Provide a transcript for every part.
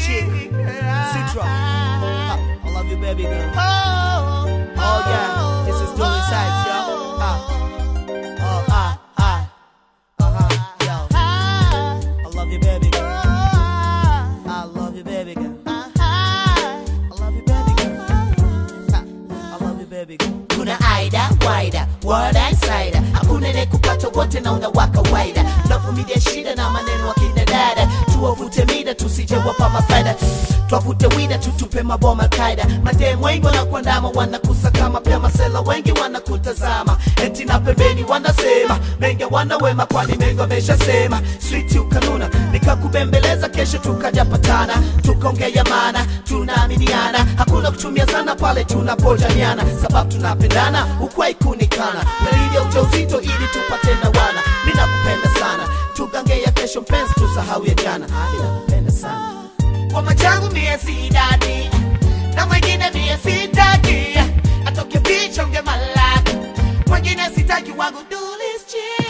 chick. Citra. Ha, I love you, baby girl. Oh yeah, this is Dooley Sykes, yo. Ah. Oh, ah, ah. Uh-huh, yo. I love you, baby girl. I love you, baby girl. I love you, baby girl. Ha, I love you, baby girl. kuna aida waida word insider hakuna ne kupata wote na una kawaida tunavumilia shida na maneno akina dada tuwavute mida tusije wapa mafaida twavute wida tutupe maboma kaida madem wengi wanakuandama wanakusaka mapema sela wengi wanakutazama eti na pembeni wanasema mengi wana wema kwani mengi wameshasema switi ukanuna nikakubembeleza kesho tukajapatana tukaongea maana tunaaminiana hakuna kutumia sana pale tunapojaniana sababu tunapendana ukwai kunikana melili ya ujauzito ili tupate na wana ninakupenda sana tugangea kesho mpenzi tusahau ya jana ninakupenda sana kwa machangu mie sidadi na mwingine mie sitaki atoke picha unge malaki mwingine sitaki wangu dulischi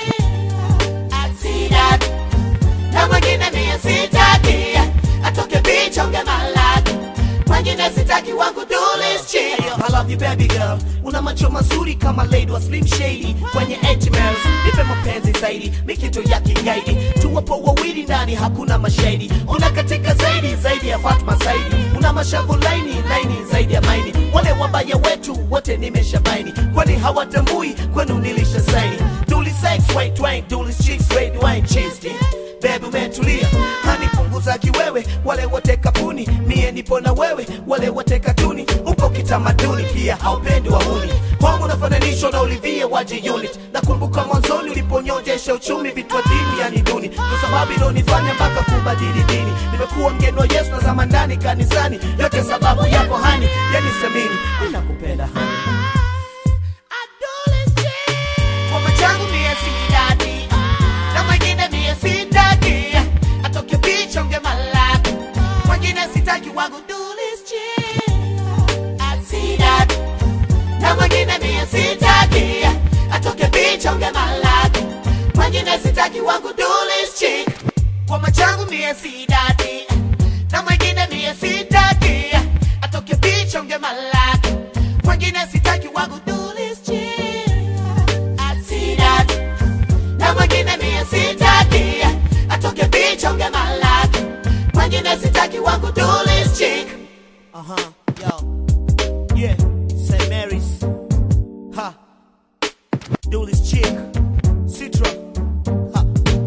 asidadi na mwingine mie sitaki atoke picha unge malaki mwingine sitaki wangu dulischi I love you baby girl una macho mazuri kama lady wa slim shady kwenye HMLs nipe mapenzi zaidi mikito ya kigaidi tuwapo wawili ndani hakuna mashahidi una katika zaidi zaidi ya Fatma Saidi una mashavu laini laini zaidi ya maini wale wabaya wetu wote nimeshabaini kwani hawatambui kwenu nilisha saini Duli sex white wine Duli chicks red wine cheese Baby umetulia hani punguza kiwewe wale wote kapuni mie nipo na wewe wale wote katuni upo kitamaduni pia haupendi wahuni kwangu nafananishwa na Olivia waje unit nakumbuka mwanzoni uliponyonjesha uchumi vitu dini yani duni kwa sababu ilonifanya mpaka kubadili dini nimekuwa mgeni wa Yesu na zama ndani kanisani yote sababu yako hani yani semini ninakupenda hani kwa machangu mie sidadi na mwingine mie sitaki atoke picha unge malaki mwingine sitaki wangu dulischi asidadi na mwingine mie sitaki atoke picha unge malaki mwingine sitaki wangu dulischi kwa machangu mie sidadi na mwingine mie sitaki atoke picha unge malaki mwingine sitaki wangu dulischi asidadi na mwingine mie sitaki atoke picha unge malaki mwingine sitaki wangu dulis chick Uh-huh, yo. Yeah, St. Mary's. Ha. Dooley's chick. Citra. Ha.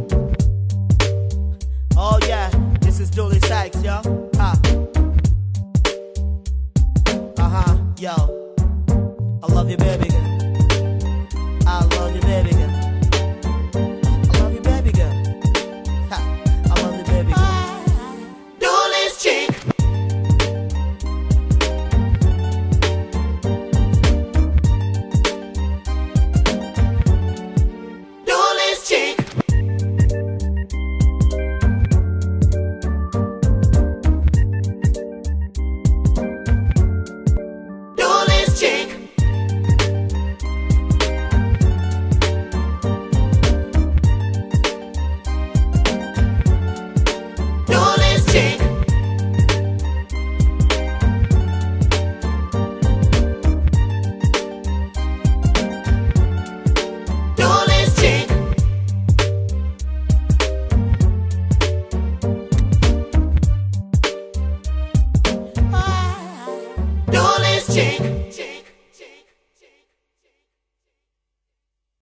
Oh yeah, this is Dooley Sykes, yo. Ha. Uh-huh, yo. I love you, baby.